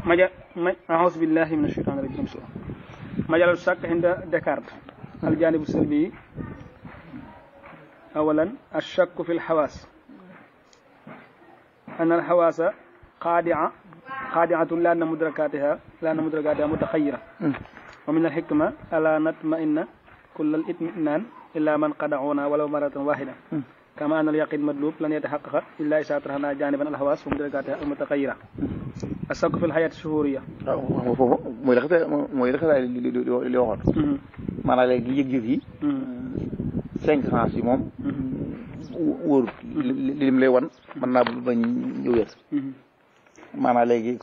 maja ma ahousu billahi min ashaitan rajim majalal shakk inda Descartes aljanibu salbi awalan ashakku fi lxawaas an alxawaasa xaadia xaadiatun la anna mudrakatiha la anna mudrakatiha mutaxayira wa min alxikma ala natma'inna kulla al-itminaan illa man qada'una walaw maratan wahida kama an al-yaqin madlub lan yatahaqqaqa illa isa tarahna janiban al-hawas wa mudrakatiha al-mutaxayira asakku fi lxayaati shuhuriya waaw xam nga foofu mooy la xasee mooy la xasee li li li waxoon maanaam léegi yëg-yëg yi cinq sens yi moom wóorut li lim lay wan mën naa bañ ñu wér maanaam léegi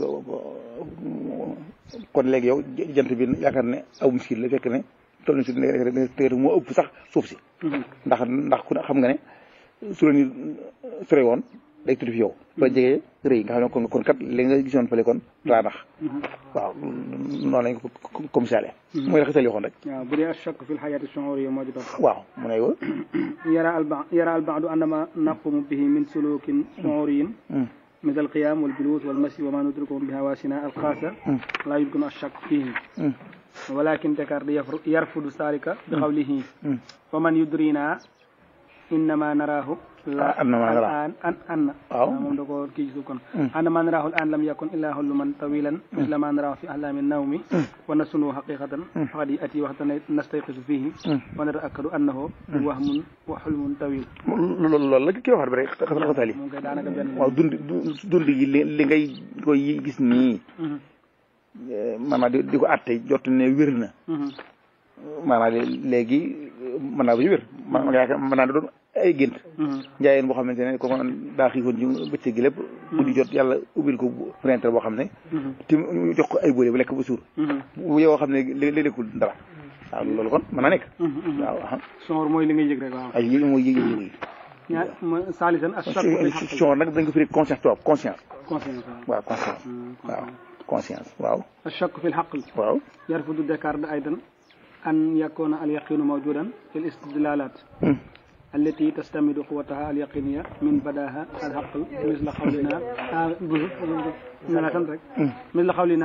kon léegi yow jant bi yaakaar ne aw miskil la fekk ne toll na si ne moo ëpp sax suuf si ndax ndax ku ne xam nga ne su la ñu sore woon day tudd fi yow ba jegee rëy nga xam ne kon kon kat li nga gisoon fële kon daa nax waaw noonu lañ ko comme sale mooy la xasal yoxoon rek waaw bu dee ashakk fi lxayaati shuhuriya moo di topp waaw mu ne yow yara alba yara albaadu annama naqumu bihi min sulukin shuhuriyin مثل القيام والجلوس والمشي وما ندركه بهواسنا الخاصة لا يمكن الشك فيه ولكن ديكارت يرفض ذلك بقوله ومن يدرينا إنما نراه لا أنما نراه. الآن أن أن أو. moom da ko kii ci kon أن ما نراه الآن لم يكن إلا حلما طويلا مثل ما نراه في أحلام النوم ونسنه حقيقة فقد يأتي وقت نستيقظ فيه ونتأكد أنه وهم وحلم طويل loolu loolu la ki waxaat bi rek xasal xasal yi moom kay daanaka benn waaw dund dund gi li li ngay koy gis nii maanaam di di ko àtte jot ne wér na maanaam léegi mën naa ba ñu wér ma ma yaakaar mën naa doon ay gént njaayeen boo xamante ne kooku daa xiifoon ci bëccëg gi lépp bu di jot yàlla ubbil ko fenêtre boo xam ne te ñu jox ko ay bële bu lekk ba suur bu yow xam ne li li lekkul dara waaw loolu kon mën naa nekk waaw waaw soor mooy li ngay yëg rek waaw ay yéegi mooy yéegi yéegi ñaar ma saalisan ak shakku fil xaq son nag dañ ko firi conscience tubaab conscience conscience waaw waaw conscience waaw conscience waaw الشك في الحقل waaw يرفض ديكارت أيضا أن يكون اليقين موجودا في الاستدلالات التي تستمد قوتها اليقينية من بداها الحق مثل قولنا آه، بز- نلا تنرك. مثل قولنا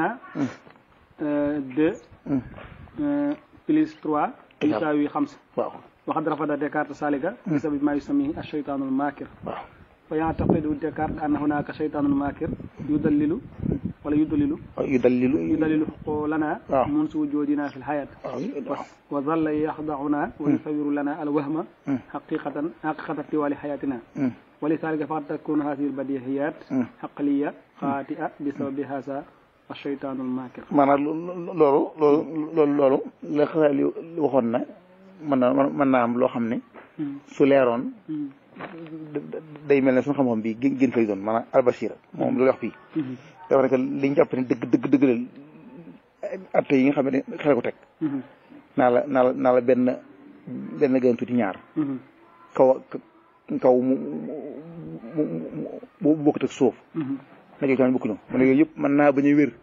آه، deux آه، plus trois يساوي خمسة waaw وقد رفض ديكارت ذلك بسبب ما يسميه الشيطان الماكر waaw فيعتقد ديكارت أن هناك شيطان ماكر يدلل ولا يدلل yu dalilu يدلل حقولنا آه. منذ وجودنا في الحياة waaw وظل يخضعنا ويصور لنا الوهم حقيقة حقيقة طوال حياتنا ولذلك فقد تكون هذه البديهيات عقلية خاطئة بسبب هذا الشيطان الماكر maanaam loolu loolu loolu loolu la xasaal li waxoon na mën na mën naa am loo xam ne su leeroon day mel ne suñu xam-xam bi gën gën fay doon maanaam albasira moom loolu wax fii dafa nekk li ñu jàpp ne dëgg dëgg dëgg la atte yi nga xam ne xel ko teg naa la naa la naa la benn benn gën tuuti ñaar kaw kaw mu mu mu mu bokkut ak suuf na jox tamit bokkuñu mu ne yooyu yëpp mën naa bañ a wér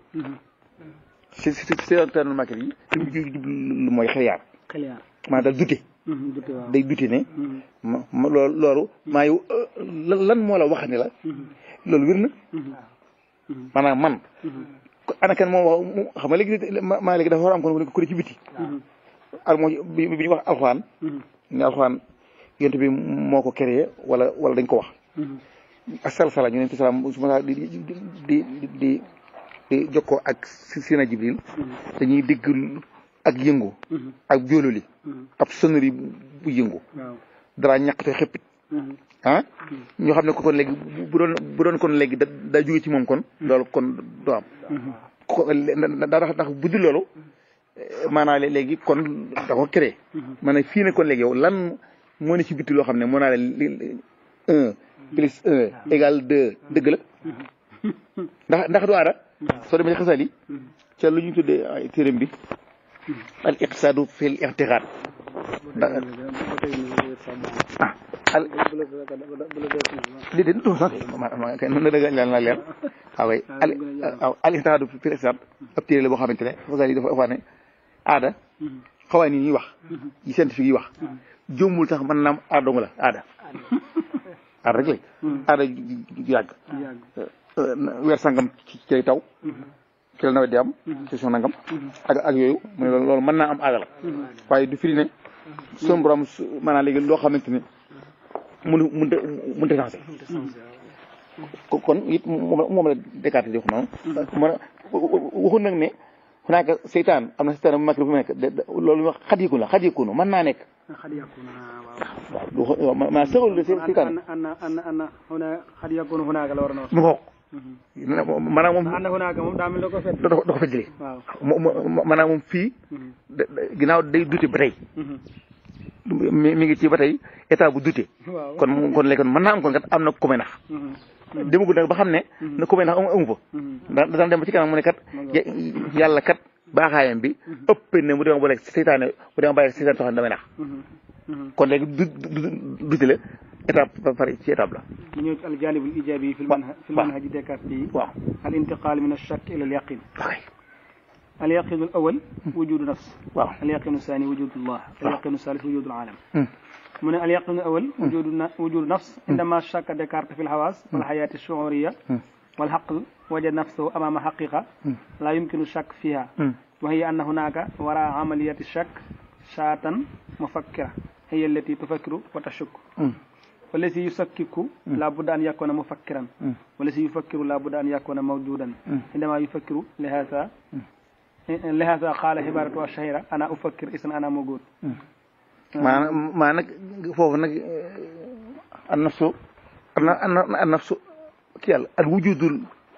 si si si si tànn market yi li mu jublu mooy xeliyaar خليار maanaam daal dute dute waaw day dute ne ma ma loolu loolu maa yow lan lan moo la wax ne la loolu wér na maanaam man ana kan moom wax mu xam nga léegi ma maa léegi dafa war a am kon ku ne ci biti al moo bi bi ñu wax alxuraan ne alxuraan yonent bi moo ko créé wala wala dañ ko wax asal sala ñu ne ci salaam su ma di di di di di jokkoo ak sina jibril dañuy digg ak yëngu ak jóololi ab sonnerie bu yëngu waaw dara ñàkkte xëppit ah ñoo xam ne ko kon léegi bu bu doon bu doon kon léegi da daa jóge ci moom kon loolu kon du am ko daa tax ndax bu dul loolu maanaam léegi kon da ko créé maanaam fii ne kon léegi yow lan moo ne ci bitti loo xam ne moo naa leen li un plus un égal deux dëgg la ndax ndax du aara soo demee ci xasal yi ca lu ñu tuddee ay téeram bi al iqtisaadu fil i'tiqaad ndax ah al li de du sax ma ma kay na dëgg la leer waaw kay al waaw al iqtisaadu fil i'tiqaad ab téere la boo xamante ne xasal yi dafa wax ne aada xawaa ni ñuy wax yi scientifique yi wax jombul sax mën naam aada dong la aada aada rek la aada ju yàgg yàgg weer sangam ci cay taw ci la nawet di am question nangam ak ak yooyu mu ne loolu loolu mën naa am aada la waaye du firi ne sun borom su maanaam léegi loo xamante ni mënu mënta mënta changé ko- kon it moom la moom la Descartes di wax noonu mën a waxul nag ne xunaaka seytaan am na seytaan bu mag bu nekk de- de- loolu wax xat yëkku la xat yëkku mën naa nekk xad yakuna waaw waaw du xo- ma ma sëxal de seytaan anna anna anna huna xad yakunu hunaaka la war a wax mu xoog maanaam moom anna hunaaka moom daa mel da ko fet da ko da ko fa jëlee waaw mo- mo- maanaam moom fii da- da- ginnaaw day dute ba tey mi mi ngi ci ba tey état bu dute waaw kon mu- kon léegi kon mën naa am kon kat am na ku may nax demagul nag ba xam ne na ku may nax amu amu fa da daan dem ba ci kanam mu ne kat ya- yàlla kat baaxaayam bi ëpp ne mu dema boole seytaane mu dema bàyyi seytaane soxna damay nax kon léegi du du dute la étape ba pare ci étape la mu ñëw ci aljanibul ijabi fi waaw lmanhaj fi waaw. lmanhaji Descartes yi waaw al intiqal min alchak ila alyaqin ok اليقين الأول وجود نفس waaw اليقين الثاني وجود الله اليقين الثالث وجود العالم Hmm. من اليقين الأول وجود ن- وجود نفس عندما شك ديكارت في الحواس والحياة الشعورية Hmm. والعقل وجد نفسه أمام حقيقة Hmm. لا يمكن الشك فيها Hmm. وهي أن هناك وراء عملية الشك شاة مفكرة هي التي تفكر وتشك Hmm. والذي يشكك لا بد أن يكون مفكرا Hmm. والذي يفكر لا بد أن يكون موجودا Hmm. عندما يفكر لهذا لهذا قال عبارة الشهيرة أنا أفكر إذن أنا موجود maanaam maa nag foofu nag an nafsu an an nafsu ki yàlla al wujudul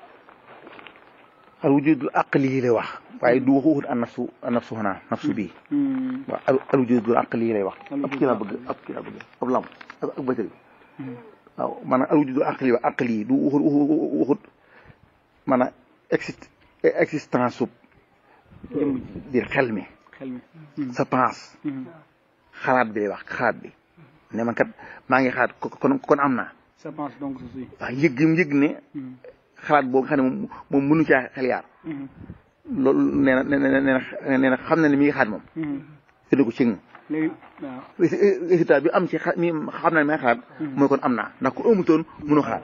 al wujudul aqli yi lay wax waaye du waxu waxut an nafsu an nafsu xanaa nafsu bii waaw al al wujudul aqli yi lay wax ab kii laa bëgg ab kii laa bëgg ab lamp ak ak bëtëri waaw maanaam al wujudul aqli wa aqli yi du waxut waxut waxut maanaam exist existence sub jëmm ji dir xel mi xel mi sa pense xalaat bi lay wax xalaat bi ne man kat maa ngi xalaat ko- kon kon am naa ça pense donc je suis waaw yëg gi mu yëg ne xalaat boobu nga xam ne moom moom mënu caa xel yaar loolu nee na nee na nee na nee na xam na ne mi ngi xalaat moom fële ko cëng léegi waaw résultat bi am ci xa mi xam na ne mi ngi xalaat mooy kon am naa ndax ku amutoon mënu xalaat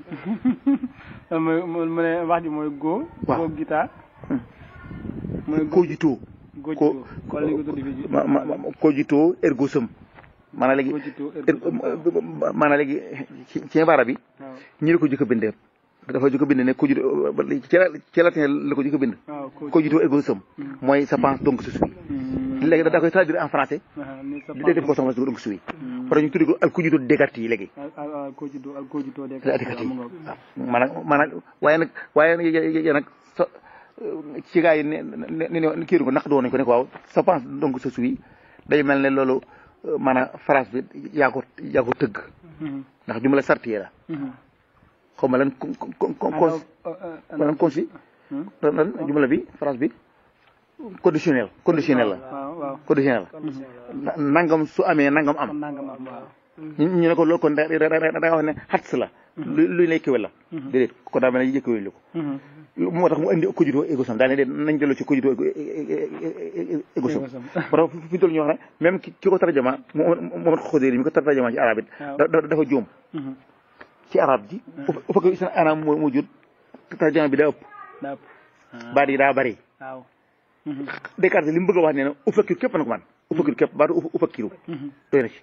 mooy mu ne wax ji mooy go Waaw. go guitare mooy go koo jitoo go ko jito wala ni ko tuddi fii ma ma ma- koo jitoo ergo sëm maanaam léegi go jito er- maanaam léegi ci ci baara bi waaw ñi la ko jëkk a bindee dafa jëkk a bind ne ko jit ci la ci latin la ko jëkk a bind waaw ko ko jitoo ergo sëm mooy ça pense donc je suis léegi da daa koy traduire en français ni ça di def ko sama donc je suis parce que ñu tuddi ko al ku jitoo Descartes yi léegi al ko jito al ko jito de la Descartes yi waaw maanaam maanaam waaye nag waaye nag yéen nag so ci gars yi ne ne ne kii ko naq doon nañ ko ne ko waaw ça pense donc je suis day mel ne loolu maanaam phrase bi yaa ko yaa ko tëgg ndax jumla sartiye la xaw ma lan con con con con lan consi lan lan jumla bi phrase bi conditionnel conditionnel la waaw waaw conditionnel la nangam su amee nangam am kon nangam am waaw ñu ñu ne ko loolu kon da da da da nga wax ne xats la lu luy lay kéwél la déedéet kon daa mel ne yëkkëwél li ko moo tax mu indi cogito ego sum daal ne de nañ delloo ci cogito ego sum parce que fi ñu toll ñu wax ne même ki ki ko tarjama Mohamed Khoudiri mi ko tarjama ci arab it da- da- dafa juum ci arab ji u fekk isna anam moo moo jur tarjama bi daa ëpp daap baat yi daa bari waaw Descartes li mu bëgg a wax nee na u fakkiru képp na ko man u fakkiru képp baatu u fakkiru doy na ci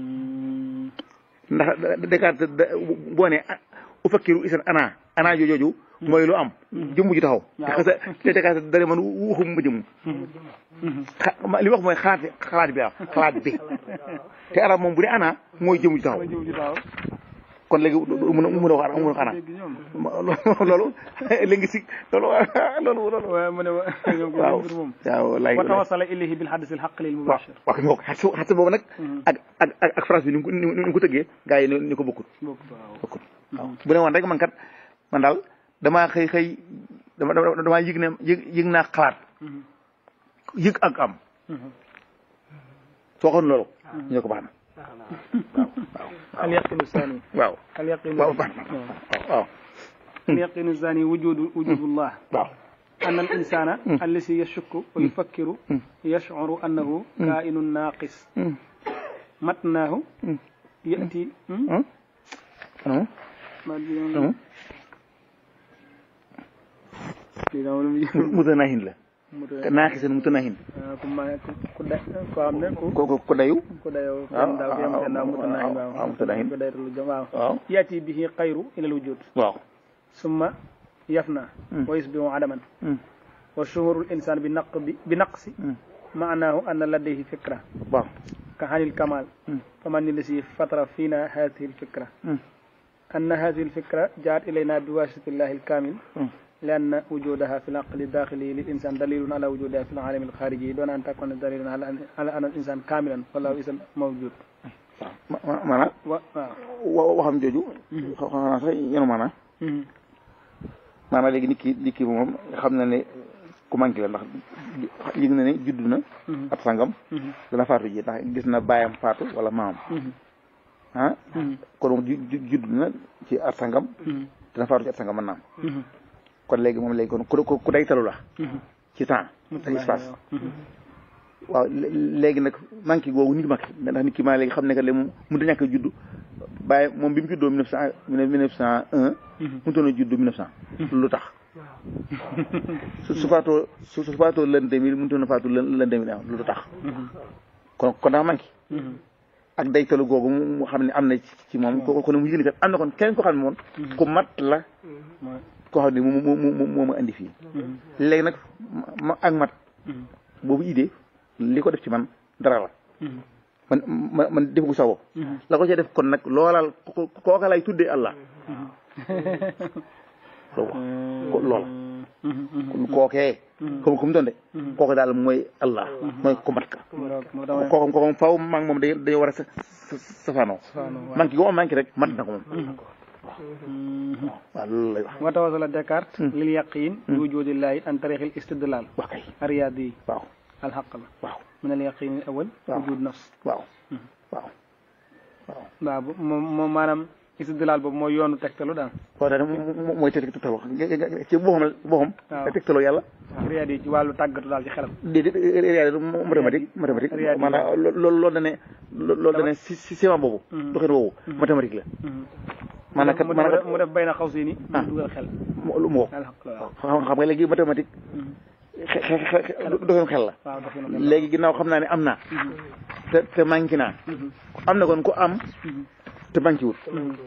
ndax Descartes da boo ne u fakkiru isan ana ana jooju mooy lu am jëmm ju taxaw te xasa te Descartes dane man waxum ma jëmm xa li wax mooy xalaat xalaat bi ah xalaat bi te arab moom bu dee ana mooy jëmm ju taxaw ma jëw ji daaw kon léegi mën a mën a wax mën a wax ana dégg ñoom loolu léegi si loolu loolu loolu waaye mu ne wa ñoom ko waaw mbir moom waaw lay wa tawassala ilayhi bil hadis al haqq lil waaw mubashir waaw kay bokk xas xas boobu nag ak ak ak ak phrase bi ni mu ko ni mu ko tëggee gars yi ni ni ko bokkut bokk waaw bokkut waaw bu ne woon rek man kat man daal damaa xëy xëy dama dama damaa yëg ne yëg yëg naa xalaat yëg ak am soo xoon loolu ñu ne ko baax na al yaqinu sani waaw al yaqinu waaw baax na waaw al yaqinu sani wujudu wujudullah waaw أن الإنسان الذي يشك ويفكر يشعر أنه كائن ناقص متناه يأتي م? waaw ما أدري- lii dama lu mu mutanahin la mu naaxisan mutanahin ku ma ku ku da koo xam ne ku ko ko ko dayu ku dayoo waaw kenn daaw yem kenn daaw mutanahin waaw waaw mutanahin. ko daytalu jëm waaw waaw yaati bihi xayru ilal wujud waaw summa yafna Mm. wa yusbihu adaman Mm. wa shuhuru l insan bi naq bi bi naqsi Mm. maanaahu anna ladayhi fikra waaw ka hanil kamal Mm. faman lisi fatara fina hadihi lfikra Mm. أن هذه الفكرة جاءت إلينا بواسطة الله الكامل Mm. لأن وجودها في العقل الداخلي للإنسان دليل على وجودها في العالم الخارجي دون أن تكون دليلا على أن, على أن الإنسان كاملا فله اسم موجود ma- ma- maanaam و... آه. wa- waxam jooju xam naa sax yenu maanaam مم. maanaam léegi nit ki nit ki moom xam na ne ku manqué la ndax yëg na ne judd na مم. ab sangam مم. dana faatu ji ndax gis na baayam faatu wala maamam مم. ah مم. kon moom ju- ju- judd na ci at sangam مم. dana faatu ci at sangam mën naam مم. kon léegi moom léegi kon ku ku day talu la مم. ci temps ak espace مم. waaw lé- léegi nag manqué googu nit manqué ndax nit ki maa léegi xam ne que léegi moom mënut a ñàkk a judd bàyyi moom bi mu juddoo mille neuf cent mille neuf cent un مم. mënutoon a judd mille neuf cent lu tax su su faatoo su su faatoo l'an deux mille mënutoon a faatu l'an l'an deux mille un lu tax مم. kon kon daa manqué مم. ak daytalu googu mu mu xam ne am na ci ci moom ko kon mu yëg ni kat am na kon keneen ko xam ne moom ku mat la mooy. koo xam ne moo moo moo moo ma indi fii مم. léegi nag ma ak mat مم. boobu idée li ko def ci man dara la مم. man man man defagu sa bopp مم. la ko ca def kon nag loolal ko kooka lay tuddee Allah loolu ko lool مم. kon kookee comme comme doon de kooku daal mooy Allah mooy ko mat ka moo tax ma kooku kooku faw maa ngi moom day day war a sa sa safaanoo Safaanoo, waaw. manqué gu ma manqué rek mat na ko moom مم. waaw loolu lay wax وتوصل ديكارت لليقين بوجود الله عن طريق الاستدلال wax kay الرياضي waaw الحق waaw من اليقين الأول waaw. وجود نفس waaw waaw waaw waaw bu- moom moom maanaam istidlaal boobu mooy yoonu tegtalu daal waaw daal moom mooy teg tegtal wax ci boppam la boppam Waaw. tegtaloo yàlla riyaad yi ci wàllu tàggatu daal ci xelam déedéet réalité mathématique mathématique Réalité. maanaam loolu loolu dane loolu dane si si ciment boobu Mhm. doxin woowu mathématique la maanaam kat mu maanaam def mu def bay na xaw si ni Ah. dugal xel mu lu mu woo alxaq waaw xam xam nga léegi mathématique xe xe xe doxin xel la waaw doxinu xel léegi ginnaaw xam naa ne am naa te te manqué naa am na kon ku am te manqué wut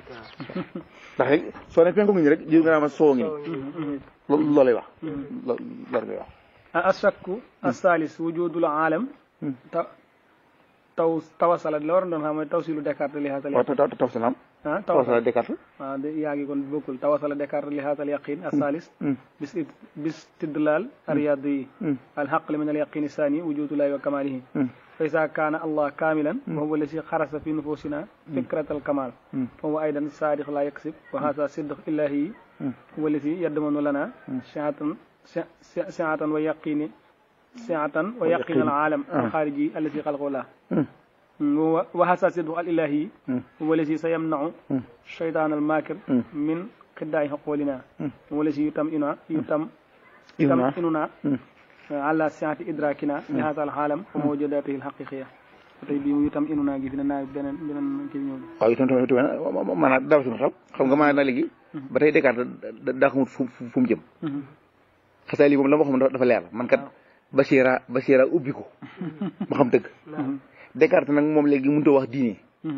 ndax rek soo ne penku ngi ni rek jur nga naa ma soo ngi ni loolu loolay wax loolu loolu lay wax asakku asalis wujudul aalam Hmm. ta taw tawasala la waroon doon xam mooy tawsilu Descartes li haasal waaw taw taw salaam ah taw tawasala salaam Descartes waaw de yaa ngi kon bokkul tawasala Descartes li haasal yaqin asalis bis bistidlal الرياضي الحق من اليقين الثاني وجود الله وكماله فإذا كان الله كاملا وهو الذي خرس في نفوسنا فكرة الكمال فهو أيضا صادق لا يكذب وهذا صدق إلهي هو الذي يضمن لنا سعة سعة ويقين سعة ويقين العالم الخارجي الذي خلقه الله وهو وهذا صدق الإلهي هو الذي سيمنع الشيطان الماكر من خداع حقولنا هو الذي يتمئنا يتم يتمئننا على سعة إدراكنا لهذا العالم وموجوداته الحقيقية tey bii mu itam inu naa gi fi ne naa beneen beneen kii ñëw waaw itam tamit tamit maanaam daaw suñu xel xam nga maanaam léegi ba tey Descartes daa xamut fu fu mu jëm xasaay lii moom la ma xam dafa leer man kat Bachira Bachira ubbi ko ma xam dëgg Descartes nag moom léegi mënut a wax diine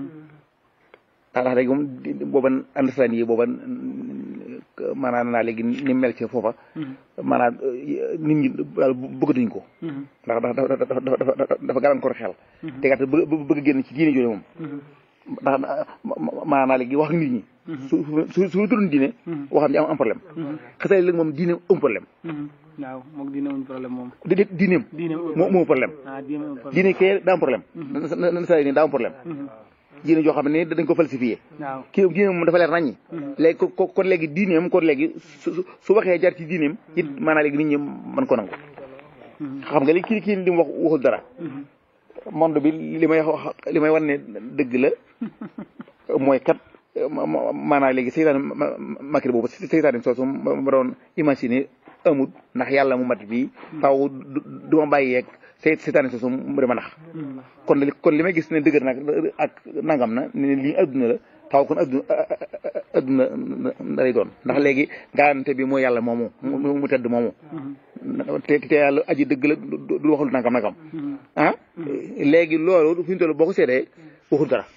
ndax léegi moom booba understand yi booba maanaam naa léegi ni mel ci foofa maanaam nit ñi daal bëggatuñ ko ndax dafa dafa dafa dafa gàllankoor xel Descartes bëgg bëgg génn ci diine jooju moom ndax maanaam léegi wax ak nit ñi su su su tudd diine waxam ji am am problème xasee léegi moom diine am problème waaw moom diine amuñ problème moom di diineem moo moo problème ah diine amuñ problème diine kee daa am problème na sa ni daa am problème diine joo xam ne dañ ko falsifié waaw kii diine moom dafa leer naññi léegi ko kon léegi diineem kon léegi su su waxee jar ci diineem it maanaam léegi nit ñi mën ko nangu xam nga li kii kii li mu wax waxul dara monde bi li may wax li may wan ne dëgg la mooy kat maanaam léegi seytaane makir boobu seytaane soosu ma doon imaginer amut ndax yàlla mu mat bii faaw du ma bàyyi yeeg sey seytaane soosu mu dama nax kon li kon li may gis ne dëgër nag ak nangam na ne lii adduna la taw kon adduna adduna lay doon ndax léegi garantie bi mooy yàlla moomu mu tedd moomu te te yàlla aji dëgg la du waxul nangam nangam ah léegi loolu fi ñu toll boo ko seetee waxul dara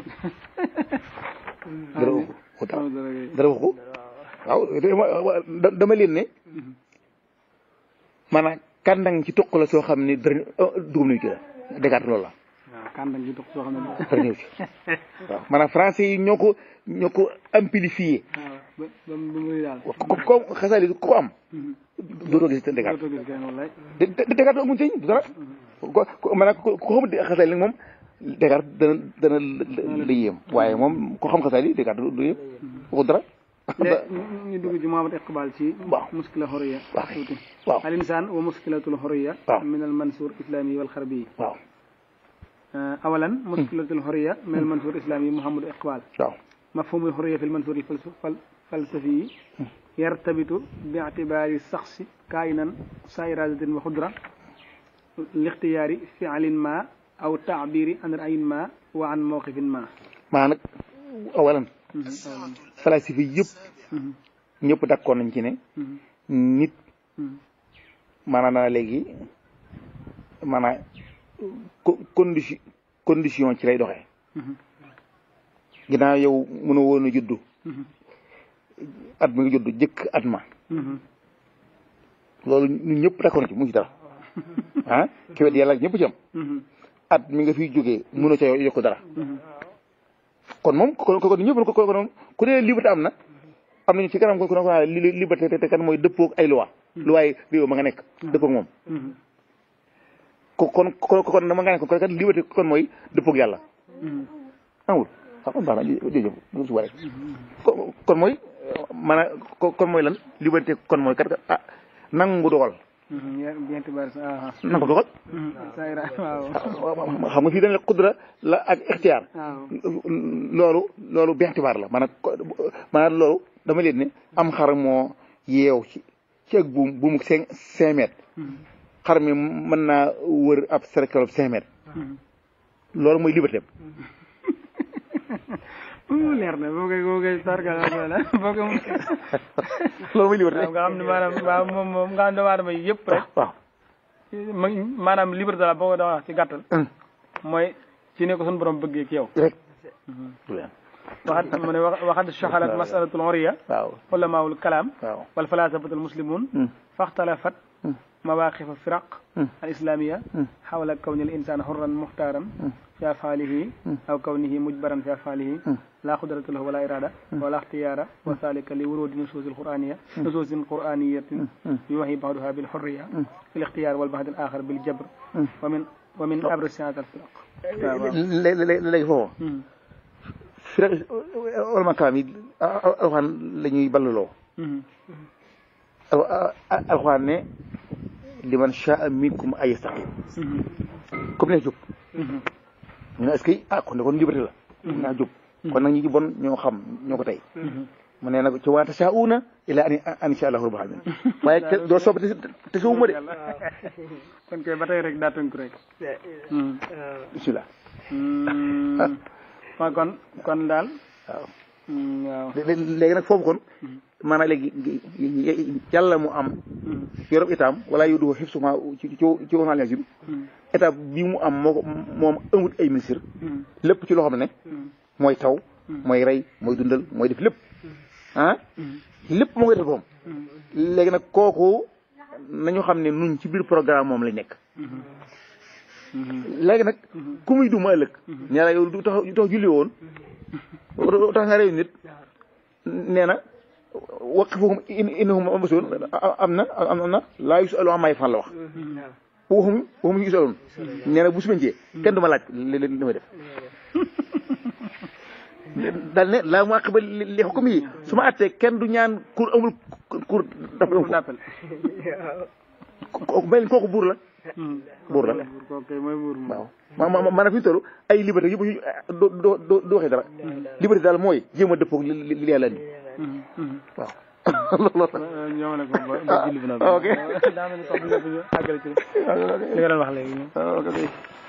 dara waxu dara dara waxu waaw dama leen ne maanaam kàndang ci toq la soo xam ne dara dugub nañu ci la Descartes loolu la waaw kàndang ci toq soo xam ne dara ñëw ci waaw maanaam français yi ñoo ko ñoo ko amplifié waaw ba ba mu daal ko ko xasaali ko am dootoo gis Descartes dootoo gis kenn wallaay Descartes amuñ sëñ du dara ko ko maanaam ko xamul xasaali nag moom Descartes dana dana la yéem waaye moom ko xam xasaali Descartes du yéem waxu dara léegi ñu dugg ci Muhammad Iqbal ci waaw muskila xoriya waaw tuuti waaw al insaan wa muskilatul xoriya waaw min al mansour islami wal xarbi waaw awalan muskilatul xoriya min al mansour islami Muhammad Iqbal waaw mafhumul xoriya fi l mansour fal falsafi yartabitu bi ictibaari saxsi kaayinan saa iradatin wa xudra lixtiyaari fialin ma aw taabiri an rayin ma wa an mawqifin ma maa nag awalan falasifi yëpp ñëpp d'accord nañ ci ne nit maanaam naa léegi maanaam condition condition ci lay doxee ginnaaw yow mënoo woon a juddu at mi nga juddu jëkk at ma loolu ñun ñëpp d'accord nañ ci mu ci dara ah ki wet yàlla ñëpp ci am at mi nga fiy jógee mënoo ca yokk dara kon moom kon kon ñëpp ko kon ku ne liberté am na am nañu ci kanam ko ko naa liberté te kan mooy dëppoog ay loi loi yi réew ma nga nekk dëppoog moom ko kon kon kon dama nga nekk kon kat liberté kon mooy dëppoog yàlla amul xam baax na jërëjëf su waree kon mooy maanaam kon mooy lan liberté kon mooy kat ah nangu dogal nangu dogal xam nga fii dañ la xudra la ak ixtiyaar loolu loolu bextibaar la maanaam maanaam loolu dama leen ne am xar moo yeew ci ci ak buum buumu cinq cinq mètres xar mi mën naa wër ab cercle cinq mètres loolu mooy liberté leer na boo koy boo koy sargal boo ko loolu mooy liberté nga xam ne maanaam waaw moom moom nga xam ne doomu aadama yi yëpp rek waaw maanaam liberté la boo ko doon wax ci gàttal mooy ci ne ko suñu borom bëggee ci yow rek waxat mu ne waxat shaxalat masalatul horiya waaw ulamaul kalaam waaw wal falasafatul muslimun faxtalafat mawaqifa firaq al islamia xawla kawni al insan xurran muxtaaran fi afaalihi aw kawnihi mujbaran fi afaalihi la qudrata lahu wala irada wala ixtiyaara wa dalika li wurudi nusuusil qur'aniya nusuusin qur'aniyatin yuwahi baxduha bil xurriya fi l ixtiyaar wal baxd al axar bil jabr wa min wa min abrasi hada al firaq léegi foofu firaq ulama kalaam yi alxuraan la ñuy balluloo alxuraan ne liman shaa minkum ay yastaqim comme ne jóg ñu ne est-ce que ah kon de kon liberté la naa jóg kon nag ñi ci bon ñoo xam ñoo ko tey mu ne nag ci waata saa una ila an an insha allahu rabbul alamin waaye te doo soob te te suuma de kon kay ba tey rek daa tënk rek bismillah ma kon kon daal waaw waaw léegi nag foofu kon maanaam léegi yàlla mu am yorob itam wala yow du xib suma ci ci ci onalsim état bi mu am moo ko moom amut ay ministre lépp ci loo xam ne mooy taw mooy rey mooy dundal mooy def lépp ah lépp moo koy def boom léegi nag kooku nañu xam ne nun ci biir programme moom lañ nekk léegi nag ku muy duma ëllëg ñaara yow du tax du tax julli woon du tax nga réew nit nee na waqifuhum innahum mas'uluun am na am na laa yus'alu ammaa yaf'alu la wax waxum waxum yus'aluun nee na bu su mencee kenn du ma laaj li li may def daal ne laa mu'aqqiba li hukmi yi su ma attee kenn du ñaan kur amul kur d'appel mel ni kooku buur la buur la kooku kay mooy buur moom waaw ma ma maanaam fi ñu toll ay liberté yëpp doo doo doo doo waxee dara liberté daal mooy jéem a dëppoog li li li yàlla indi waaw loolu ñoo ne ko ba ba julli bi nag ok daa mel ni sax bu ñu àggale ci li nga doon wax léegi ok